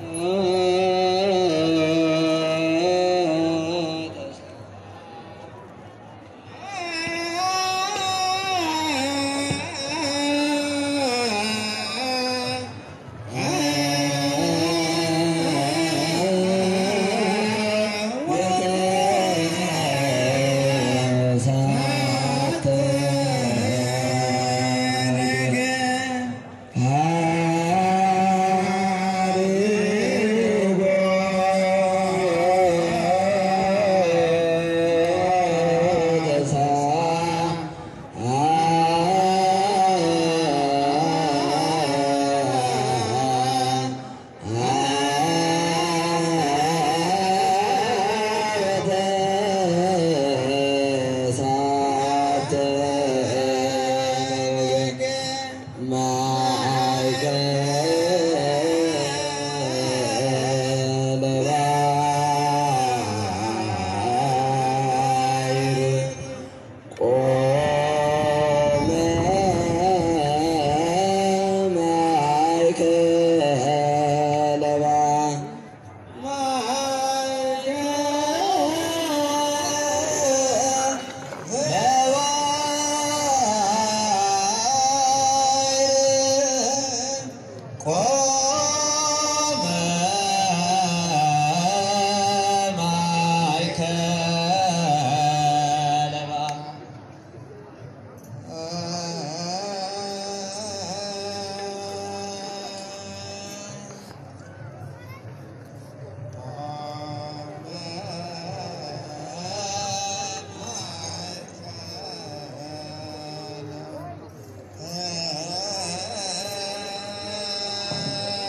አ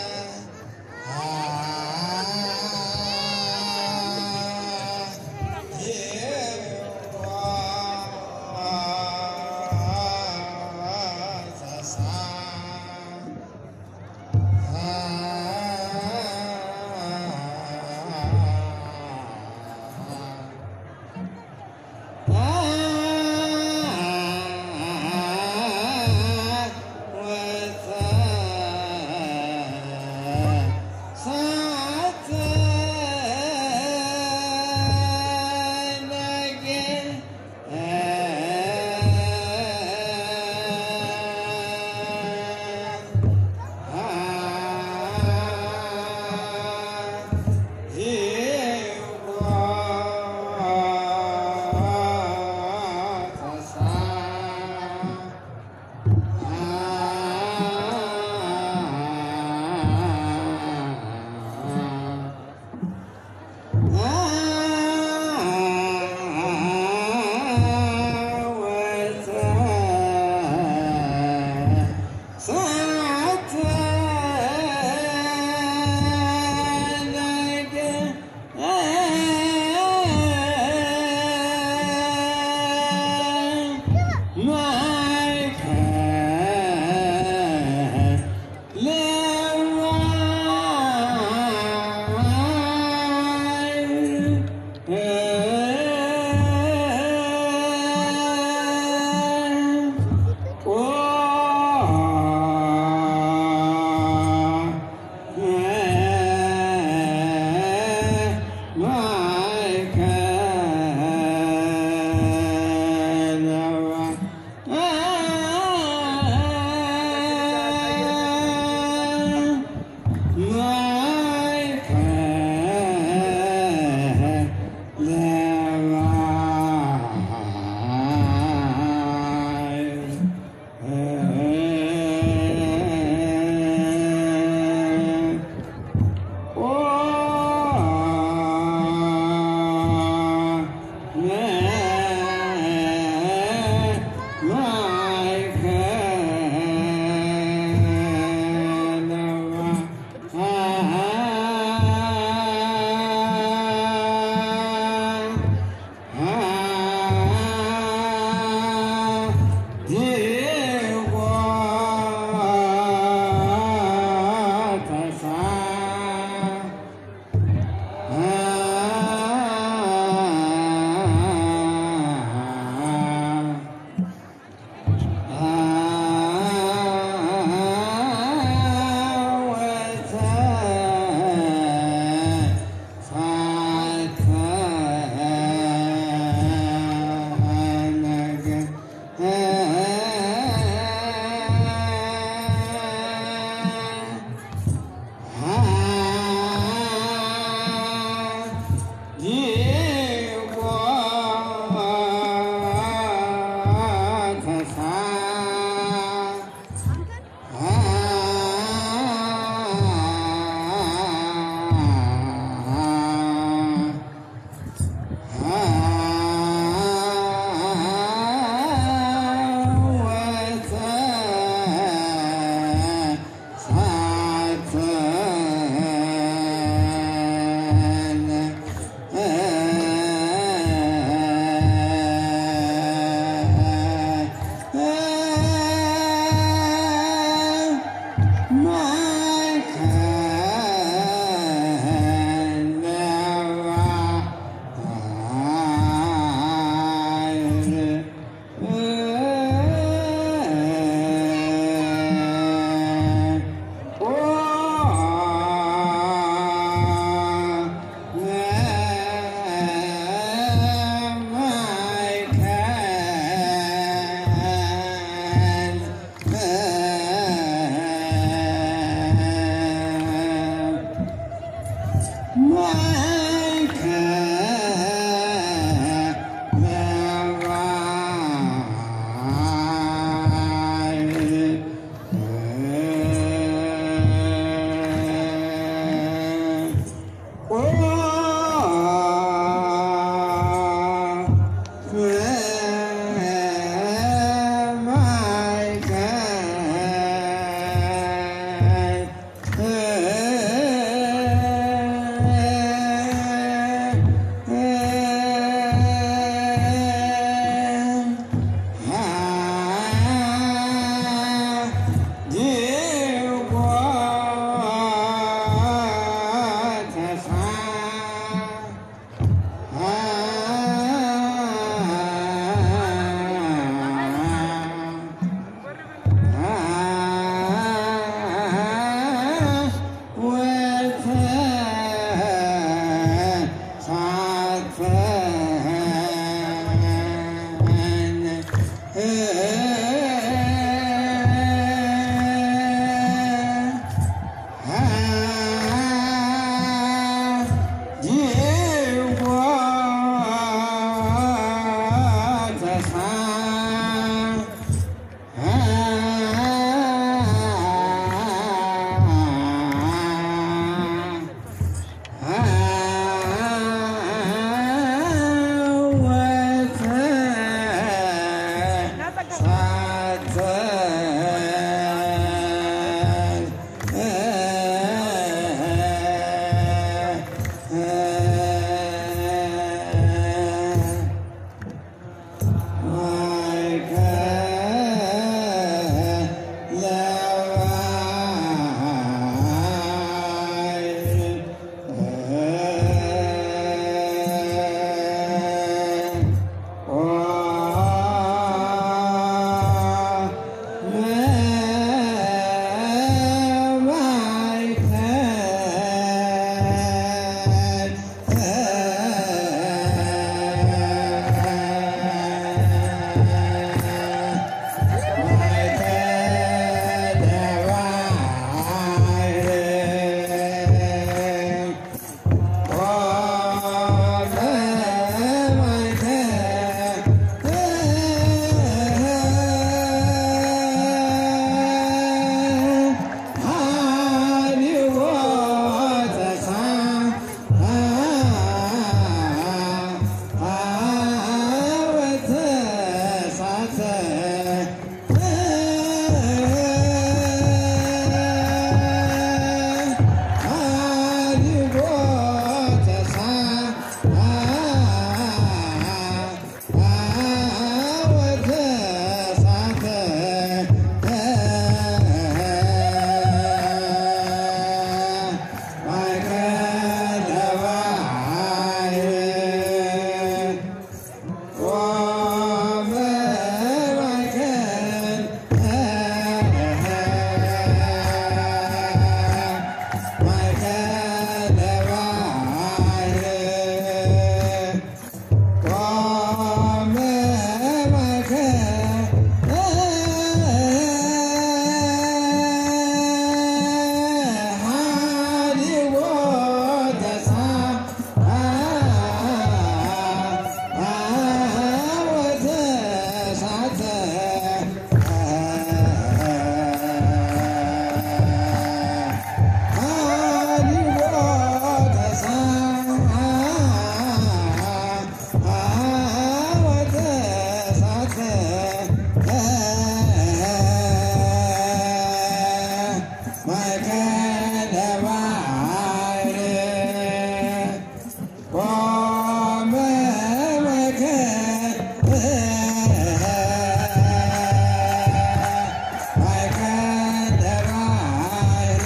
ማእከለ ባሕር ቆመ ማእከለ ባሕር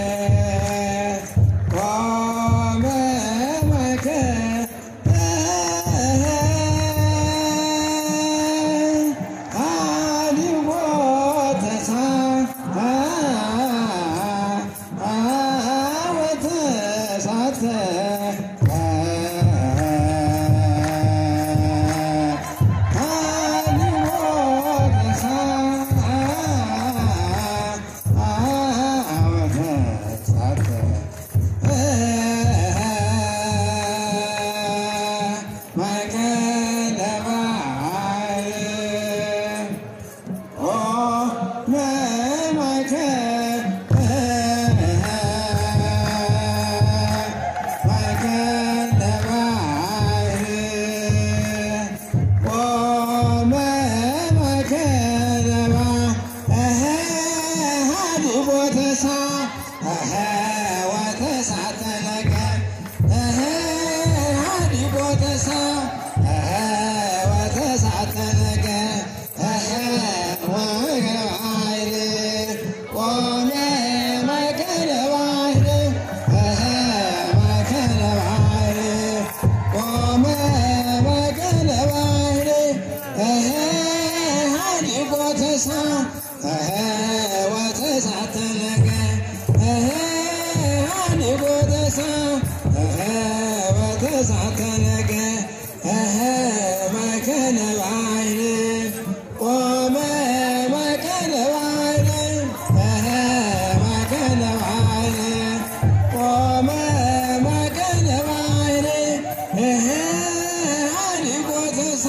ቆመ ማእከለ ባሕር ቆመ ማእከለ ባሕር ቆመ ማእከለ ባሕር ሀዲቦ ተሳ ወተሳተለከ ሀዲቦ ተሳ ወተሳተለከ ቆመ ማእከለ ባሕር ማእከለ ባሕር ቆመ ማእከለ ባሕር ሀዲጎ ተሳ ወተሳተለከ ሀዲጎ ተሳ ወተሳተለከ ማእከለ ባሕር ቆመ ማእከለ ባሕር ማእከለ ባሕር ቆመ ማእከለ ባሕር ሀዲጎ ተሳ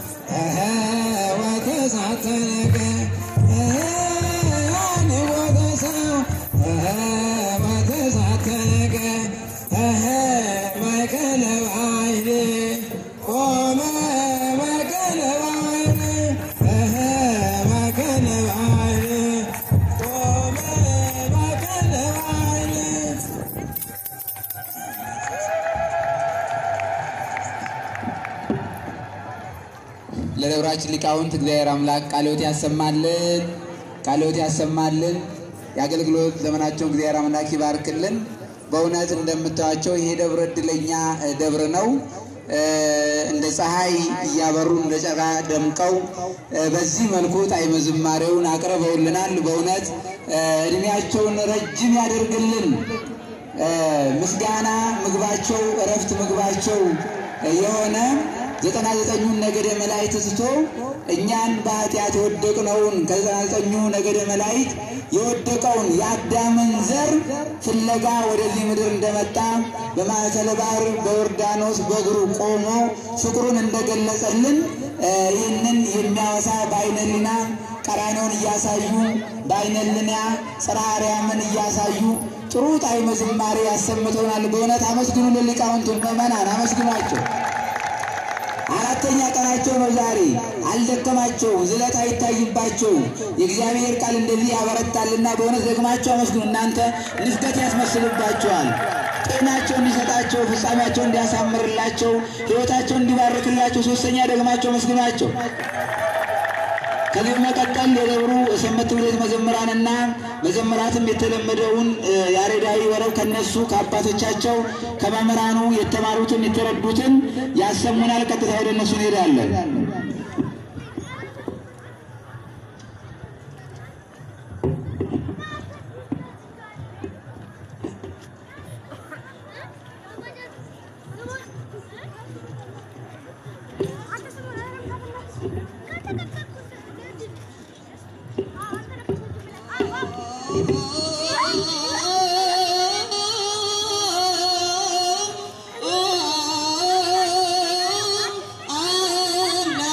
ወተሳተለከ ሀዲጎ ተሳ ወተሳተለከ ማእከለ ባሕር ቆመ ማእከለ ባሕር ማእከለ ባሕር ቆመ ማእከለ ባሕር ለደብራችን ሊቃውንት እግዚአብሔር አምላክ ቃልዎት ያሰማልን፣ ቃልዎት ያሰማልን። የአገልግሎት ዘመናቸውን እግዚአብሔር አምላክ ይባርክልን። በእውነት እንደምታዩቸው ይሄ ደብረ እድለኛ እ, ደብር ነው። እ, እንደ ፀሐይ እያበሩ እንደ ጨረቃ ደምቀው እ, በዚህ መልኩ ጣዕመ ዝማሬውን አቅርበውልናል። በእውነት እ, እድሜያቸውን ረጅም ያደርግልን። እ፣ ምስጋና ምግባቸው እረፍት ምግባቸው የሆነ ዘጠና ዘጠኙን ነገደ መላእክት ትቶ እኛን በኃጢአት የወደቅነውን ከዘጠና ዘጠኙ ነገደ መላእክት የወደቀውን የአዳምን ዘር ፍለጋ ወደዚህ ምድር እንደመጣ በማዕከለ ባህር በዮርዳኖስ በእግሩ ቆሞ ፍቅሩን እንደገለጸልን እ፣ ይህንን የሚያወሳ በዓይነ ሕሊና ቀራንዮውን እያሳዩ በዓይነ ሕሊና ጽርሐ አርያምን እያሳዩ ጥሩ ጣዕመ ዝማሬ ያሰምተውናል። በእውነት አመስግኑ። ለሊቃውንቱን ምዕመናን አመስግኗቸው። አራተኛ ቀናቸው ነው ዛሬ። አልደከማቸውም፣ ዝለት አይታይባቸው። የእግዚአብሔር ቃል እንደዚህ ያበረታልና በእውነት ደግማቸው አመስግኑ። እናንተ ንፍቀት ያስመስልባቸዋል። ጤናቸው እንዲሰጣቸው፣ ፍጻሜያቸው እንዲያሳምርላቸው፣ ሕይወታቸው እንዲባርክላቸው ሶስተኛ ደግማቸው አመስግኗቸው። ከዚህ በመቀጠል የደብሩ ሰንበት ትምህርት ቤት መዘምራንና መዘምራትም የተለመደውን እ፣ ያሬዳዊ ወረብ ከነሱ ከአባቶቻቸው ከመምህራኑ የተማሩትን የተረዱትን ያሰሙናል። ቀጥታ ወደ እነሱ እንሄዳለን። Oh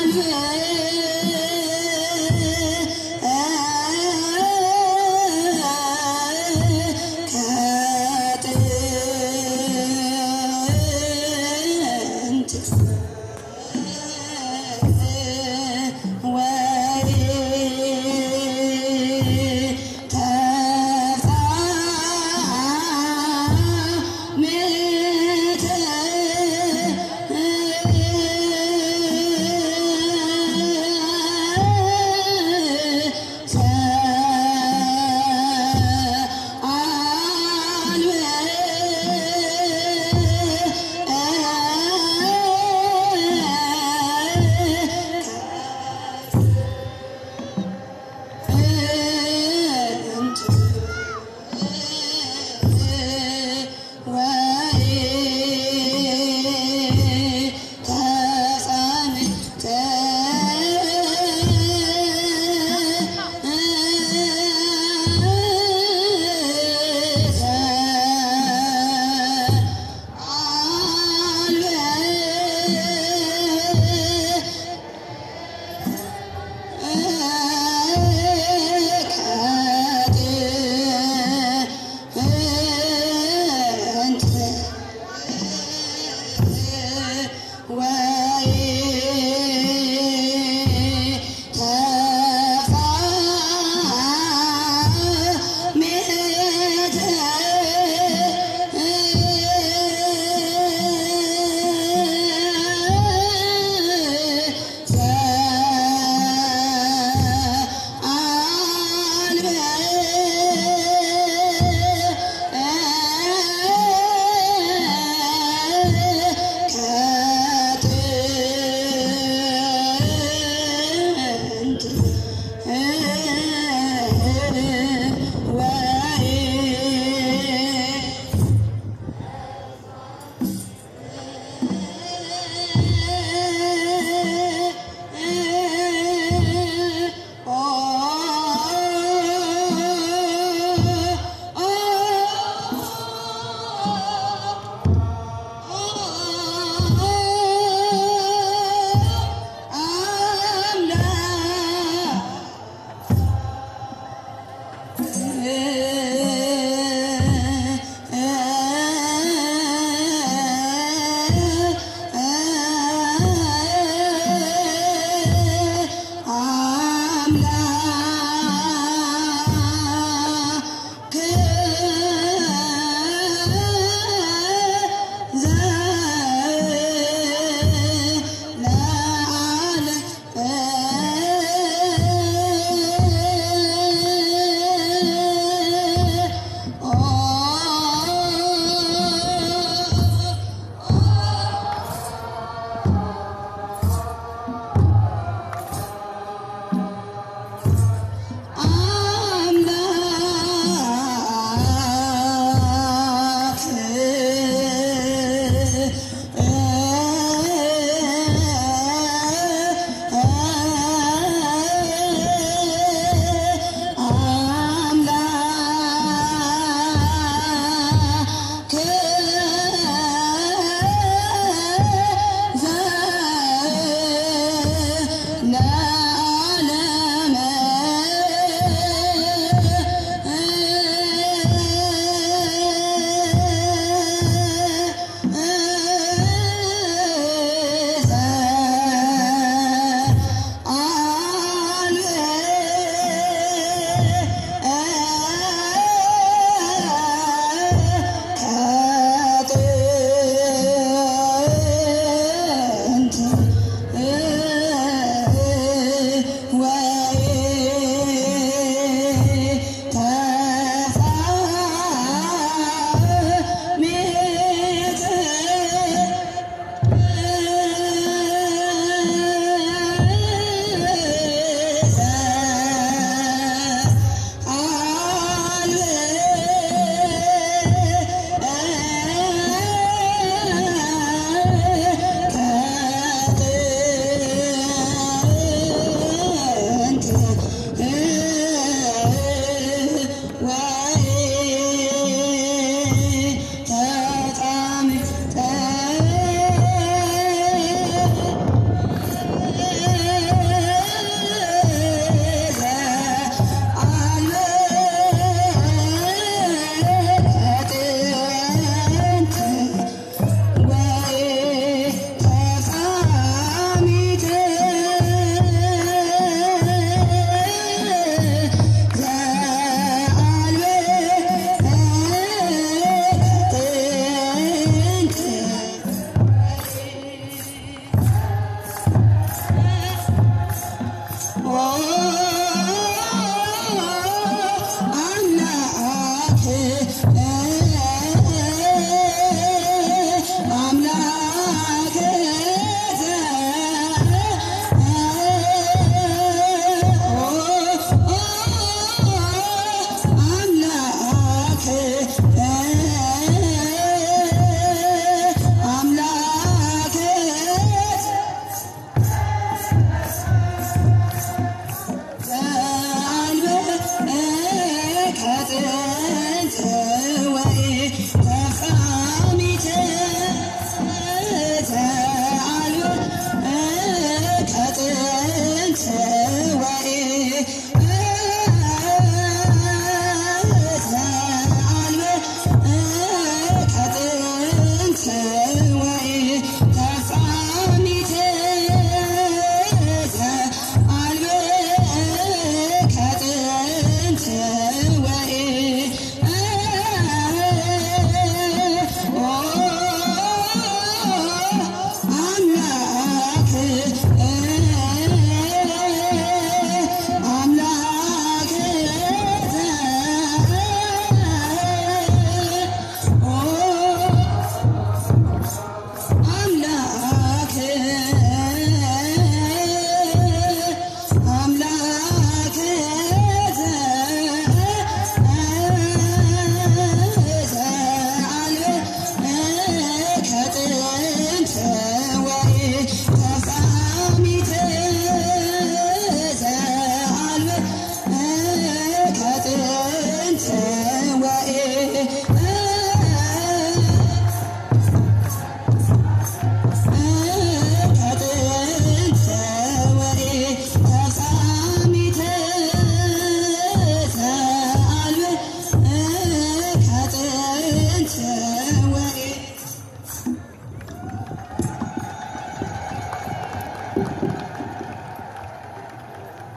አ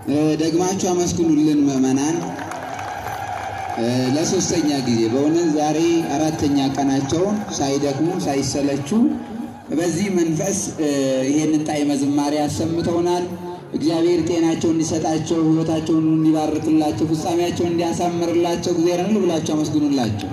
ደግማችሁ አመስግኑልን ምዕመናን። ለሶስተኛ ጊዜ በእውነት ዛሬ አራተኛ ቀናቸው ሳይደክሙ ሳይሰለቹ በዚህ መንፈስ ይሄንን ጣዕመ ዝማሬ አሰምተውናል። እግዚአብሔር ጤናቸውን እንዲሰጣቸው፣ ሕይወታቸውን እንዲባርክላቸው፣ ፍጻሜያቸውን እንዲያሳምርላቸው እግዚአብሔርን ብላቸው አመስግኑላቸው።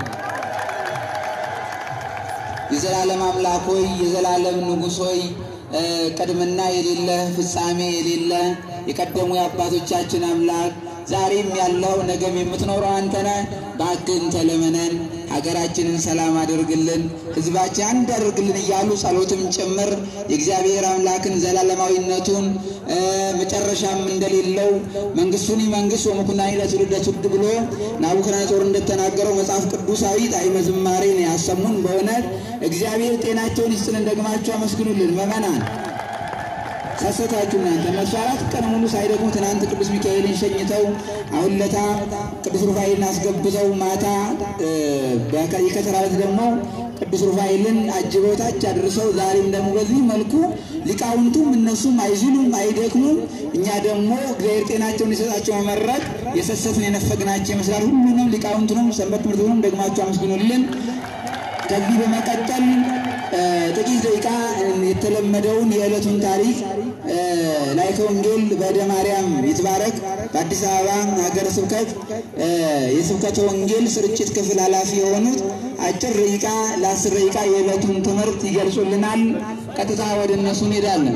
የዘላለም አምላክ ሆይ የዘላለም ንጉሥ ሆይ ቅድምና የሌለ ፍጻሜ የሌለ የቀደሙ የአባቶቻችን አምላክ ዛሬም ያለው ነገም የምትኖረው አንተ ነህ። እባክህን ተለመነን፣ ሀገራችንን ሰላም አድርግልን፣ ሕዝባችን አንድ አድርግልን እያሉ ጸሎትም ጭምር የእግዚአብሔር አምላክን ዘላለማዊነቱን መጨረሻም እንደሌለው መንግስቱን መንግስት ወመኩናኒ ለትውልደ ትውልድ ብሎ ናቡከደነፆር እንደተናገረው መጽሐፍ ቅዱሳዊ ጣዕመ ዝማሬን ያሰሙን በእውነት እግዚአብሔር ጤናቸውን ይስጥልን። ደግማችሁ አመስግኑልን ምዕመናን። ሰሰታችሁ እናንተ እነሱ አራት ቀን ሙሉ ሳይደግሙ ትናንት ቅዱስ ሚካኤልን ሸኝተው አሁን ለታ ቅዱስ ሩፋኤልን አስገብተው ማታ የከተራ ዕለት ደግሞ ቅዱስ ሩፋኤልን አጅበው ታች አድርሰው ዛሬም ደግሞ በዚህ መልኩ ሊቃውንቱም እነሱም አይዝሉም አይደክሙም። እኛ ደግሞ እግዚአብሔር ጤናቸውን ሊሰጣቸው መመረቅ የሰሰትን የነፈግናቸው ይመስላል። ሁሉንም ሊቃውንቱንም ሰንበት ትምህርት ቤቱንም ደግማቸው አመስግኑልን። ከዚህ በመቀጠል ጥቂት ደቂቃ የተለመደውን የዕለቱን ታሪክ ላይከ ወንጌል በእደ ማርያም ይትባረክ በአዲስ አበባ ሀገረ ስብከት የስብከተ ወንጌል ስርጭት ክፍል ኃላፊ የሆኑት አጭር ደቂቃ ለአስር ደቂቃ የዕለቱን ትምህርት ይገልጹልናል። ቀጥታ ወደ እነሱ እንሄዳለን።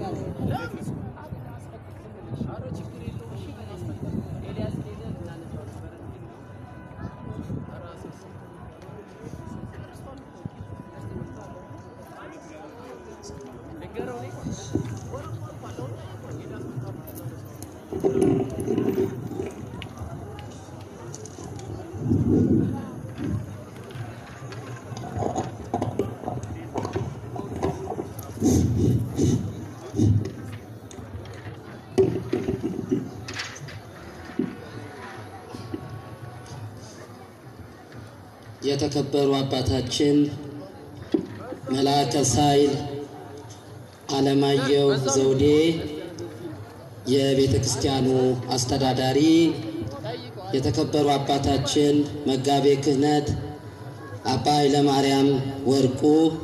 የተከበሩ አባታችን መልአከ ሳይል አለማየሁ ዘውዴ የቤተ ክርስቲያኑ አስተዳዳሪ፣ የተከበሩ አባታችን መጋቤ ክህነት አባ ኃይለማርያም ወርቁ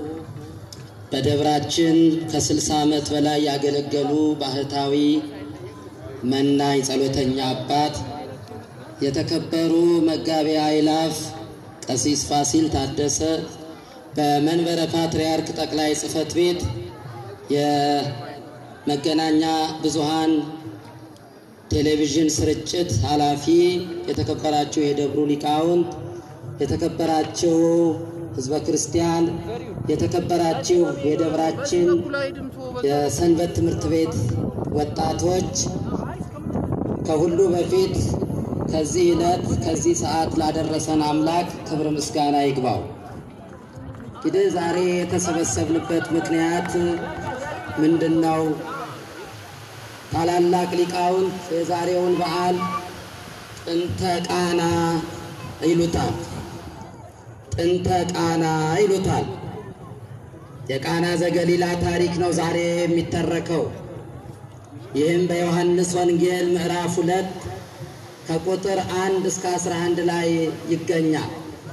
በደብራችን ከ60 ዓመት በላይ ያገለገሉ ባህታዊ መናኝ ጸሎተኛ አባት፣ የተከበሩ መጋቤ አእላፍ ቀሲስ ፋሲል ታደሰ በመንበረ ፓትርያርክ ጠቅላይ ጽሕፈት ቤት የመገናኛ ብዙሃን ቴሌቪዥን ስርጭት ኃላፊ፣ የተከበራችሁ የደብሩ ሊቃውንት፣ የተከበራችሁ ሕዝበ ክርስቲያን፣ የተከበራችሁ የደብራችን የሰንበት ትምህርት ቤት ወጣቶች፣ ከሁሉ በፊት ከዚህ ዕለት ከዚህ ሰዓት ላደረሰን አምላክ ክብር ምስጋና ይግባው። እንግዲህ ዛሬ የተሰበሰብንበት ምክንያት ምንድን ነው? ታላላቅ ሊቃውንት የዛሬውን በዓል ጥንተ ቃና ይሉታል። ጥንተ ቃና ይሉታል። የቃና ዘገሊላ ታሪክ ነው ዛሬ የሚተረከው። ይህም በዮሐንስ ወንጌል ምዕራፍ ሁለት ከቁጥር አንድ እስከ አስራ አንድ ላይ ይገኛል።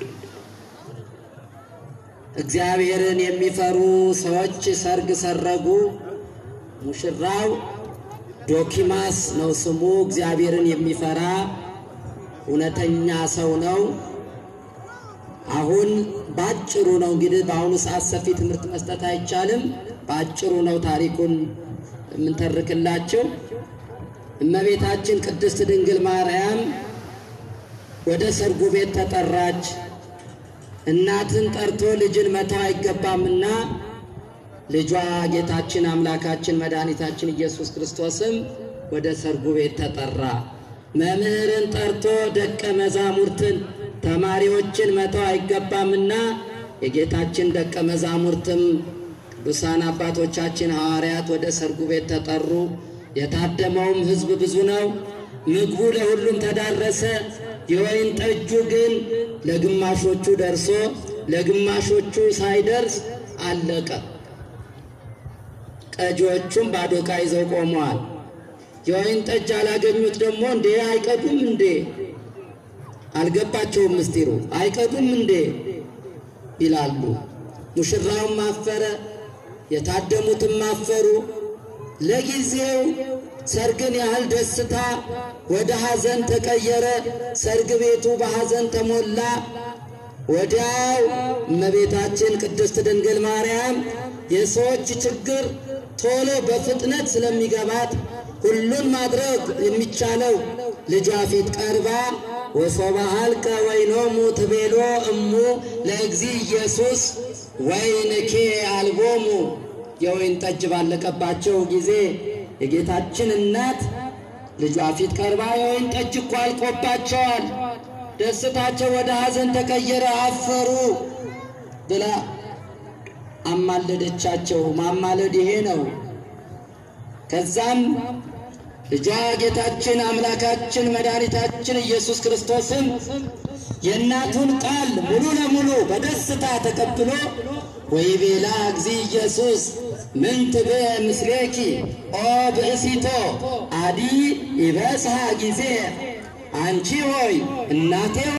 እግዚአብሔርን የሚፈሩ ሰዎች ሰርግ ሰረጉ። ሙሽራው ዶኪማስ ነው ስሙ። እግዚአብሔርን የሚፈራ እውነተኛ ሰው ነው። አሁን ባጭሩ ነው እንግዲህ በአሁኑ ሰዓት ሰፊ ትምህርት መስጠት አይቻልም። ባጭሩ ነው ታሪኩን የምንተርክላቸው። እመቤታችን ቅድስት ድንግል ማርያም ወደ ሰርጉ ቤት ተጠራች። እናትን ጠርቶ ልጅን መተው አይገባምና ልጇ ጌታችን አምላካችን መድኃኒታችን ኢየሱስ ክርስቶስም ወደ ሰርጉ ቤት ተጠራ። መምህርን ጠርቶ ደቀ መዛሙርትን ተማሪዎችን መተው አይገባምና የጌታችን ደቀ መዛሙርትም ቅዱሳን አባቶቻችን ሐዋርያት ወደ ሰርጉ ቤት ተጠሩ። የታደመውም ሕዝብ ብዙ ነው። ምግቡ ለሁሉም ተዳረሰ። የወይን ጠጁ ግን ለግማሾቹ ደርሶ ለግማሾቹ ሳይደርስ አለቀ። ቀጂዎቹም ባዶ ዕቃ ይዘው ቆመዋል። የወይን ጠጅ አላገኙት ደግሞ እንዴ አይቀዱም እንዴ? አልገባቸውም ምስጢሩ። አይቀዱም እንዴ ይላሉ። ሙሽራውም አፈረ፣ የታደሙትም አፈሩ። ለጊዜው ሰርግን ያህል ደስታ ወደ ሐዘን ተቀየረ። ሰርግ ቤቱ በሐዘን ተሞላ። ወዲያው እመቤታችን ቅድስት ድንግል ማርያም የሰዎች ችግር ቶሎ በፍጥነት ስለሚገባት ሁሉን ማድረግ የሚቻለው ልጇ ፊት ቀርባ ወሶበ ሀልቀ ወይኖሙ ትቤሎ እሙ ለእግዚ ኢየሱስ ወይንኬ አልቦሙ የወይን ጠጅ ባለቀባቸው ጊዜ የጌታችን እናት ልጇ ፊት ቀርባ የወይን ጠጅ እኮ አልቆባቸዋል፣ ደስታቸው ወደ ሐዘን ተቀየረ፣ አፈሩ ብላ አማለደቻቸው። ማማለድ ይሄ ነው። ከዛም ልጇ ጌታችን አምላካችን መድኃኒታችን ኢየሱስ ክርስቶስን የእናቱን ቃል ሙሉ ለሙሉ በደስታ ተቀብሎ ወይቤላ እግዚ ኢየሱስ ምን ትቤ ምስሌኪ ኦ ብእሲቶ አዲ ይበስሐ ጊዜ አንቺ ሆይ እናቴ